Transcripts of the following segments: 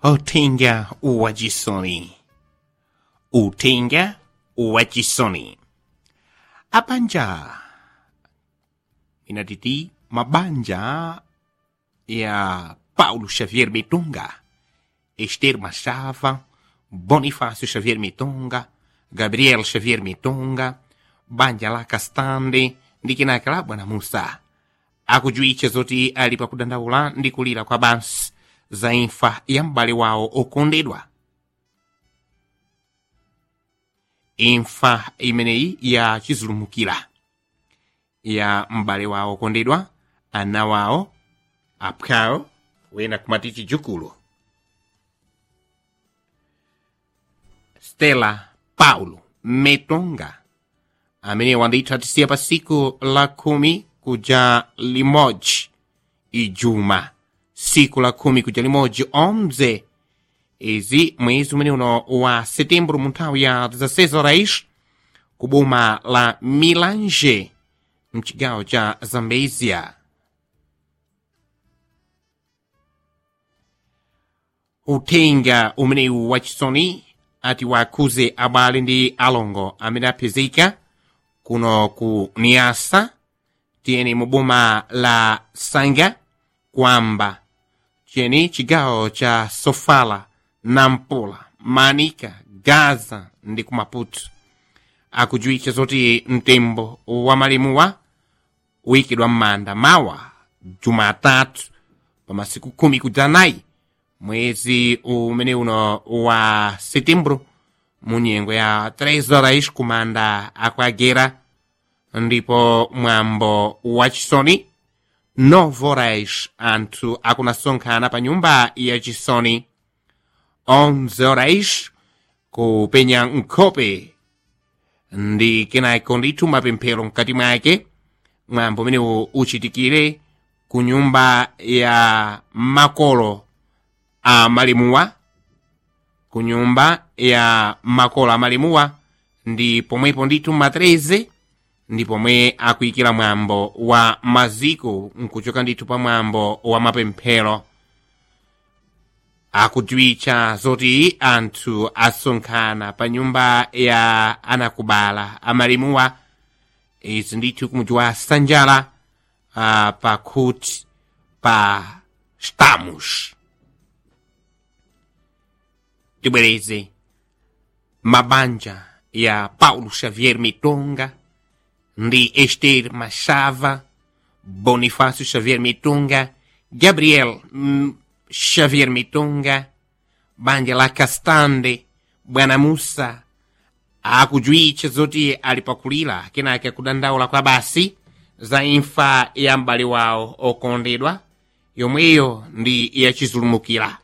Utenga wa Jisoni. Utenga wa Jisoni. Abanja. Inatiti mabanja ya Paulo Xavier Mitunga, Esther Machava, Bonifácio Xavier Mitunga, Gabriel Xavier Mitunga, banja la Kastande ndi kenaka bwana Musa akujuwitcha zoti ali pakudandaula ndi kulira kwa bansi za imfa ya m'bale wawo okondedwa imfa imeneyi ya chizulumukira ya m'bale wawo okondedwa ana wawo apwawo wena kumati chidzukulu stella paulo metonga amene wandithu atisiya pa siku la khumi kuja limodzi ijuma siku la khumi kuja limodzi omze izi mwezi umene uno wa setembro mu nthawi ya 16 horas ku boma la milange mchigawo cha zambezia uthenga umenewu wachisoni ati wakhuze abale ndi alongo amene apezeka kuno ku niasa tiyeni mu boma la sanga kwamba cheni chigawo cha sofala nampula manika gaza ndi ku maputo akujuwitcha zoti mtembo wa malemuwa uyikidwa m'manda mawa jumatatu pa masiku khumi kudzanayi mwezi umene uno wa setembro mu nyengo ya 3 horas kumanda akwagera ndipo mwambo wachisoni 9 horas anthu akunasonkhana pa nyumba ya chisoni 11 horas kupenya nkhope ndi kenako ndithu mapemphero mkati mwake mwambo umenewu uchitikire ku nyumba ya makolo a malemuwa ku nyumba ya makolo a malemuwa ndi pomwepo ndithu ma 13 ndi pomwe akuyikira mwambo wa maziko nkuchoka ndithu pa mwambo wa mapemphero akudziwitcha zoti anthu asonkhana pa nyumba ya anakubala amalemuwa izi ndithu kumudzi wa sanjala uh, pa kuti pa stamos tibwereze mabanja ya paulo xavier mitonga ndi esther machava bonifácio xavier mitonga gabriel mm, xavier mitonga banja la castande bwana musa akujuwitcha zoti ali pakulira kenake akudandaula kwa basi za imfa ya m'bale wawo okondedwa yomweyo ndi yachizulumukira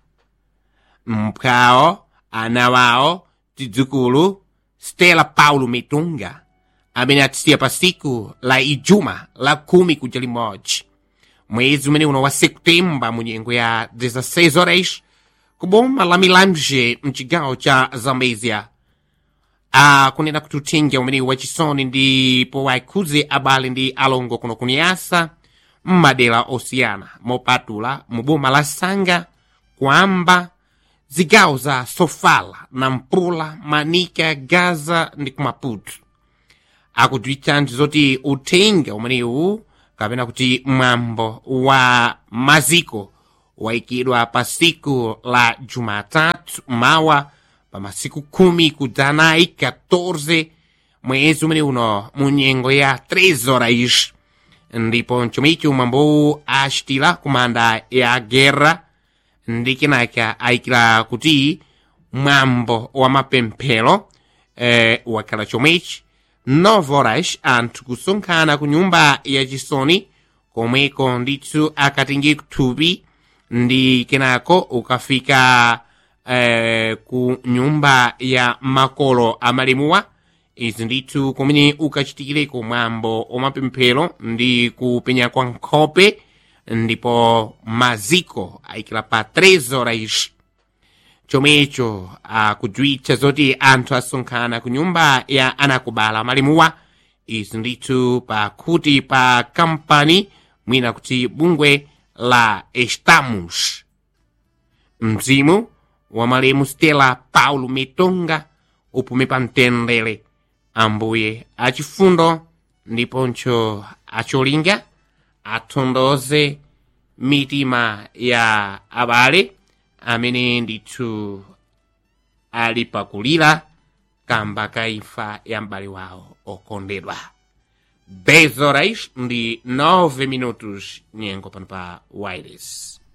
mpwawo ana wawo tidzukulu stella paulo mitunga amene atisiya pa siku la ijuma la khumi kuja limodzi mwezi umene uno wa septemba mu nyengo ya 16 horas ku boma la milange mchigawo cha zambezia akunena kuti uthenga umene wachisoni ndipo waikhuze abale ndi alongo kuno kuniyasa m'madera osiyana mopatula mu boma la sanga kwamba zigawo za sofala nampula manika gaza ndi kumaputo akudziwitsanji zoti uthenga umenewu kapena kuti mwambo wa maziko wayikidwa pa siku la jumatatu mawa pa masiku khumi kudzanayi 14 mwezi umene uno mu nyengo ya 3 horas ndipo mchomicho mwambowu achitira kumanda ya guerra ndi kenaka ayikira kuti mwambo wa mapemphero eh, wakhala chomwechi 9 horas anthu kusonkhana ku nyumba ya chisoni komweko ndithu akatenge kuthupi ndi kenako ukafika eh, ku nyumba ya makolo amalemuwa izi ndithu kumene ukachitikireko mwambo wamapemphero ndi kupenya kwa nkhope ndipo maziko ayikira pa 3 horas chomwecho akudziwitcha zoti anthu asonkhana ku nyumba ya anakubala malemuwa izi ndithu pakuti pa kampani mwina kuti bungwe la estamos mzimu wa malemu stela paulo metonga upume pa mtendere ambuye achifundo ndiponso acholinga atondoze mitima ya abale amene ndithu ali pakulira kamba ka imfa ya m'bale wawo okondedwa 10 horas ndi 9 minutos nyengo pano pa wireless